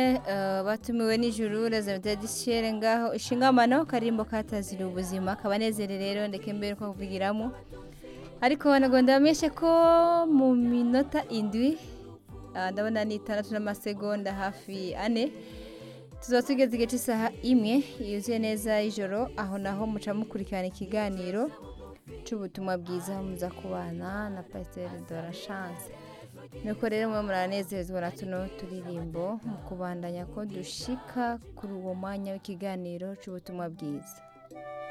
eh, batumiwe n'ijuru rezervate dishere ngaho ishingamano karimbo katazira ubuzima kabanezere rero ndeke mbere ko kuvugiramo ariko nagomba bamenyeshe ko mu minota indwi ah, ndabona ni itandatu n'amasegonda hafi ane tuzaba tugeze igice cy'isaha imwe yuzuye neza y'ijoro aho naho muca mukurikirana ikiganiro cy'ubutumwa bwiza aho muza kubana na pasiteri dora chance nuko rero muba muranezezwa na tuno turirimbo mu kubandanya ko dushika kuri uwo mwanya w'ikiganiro cy'ubutumwa bwiza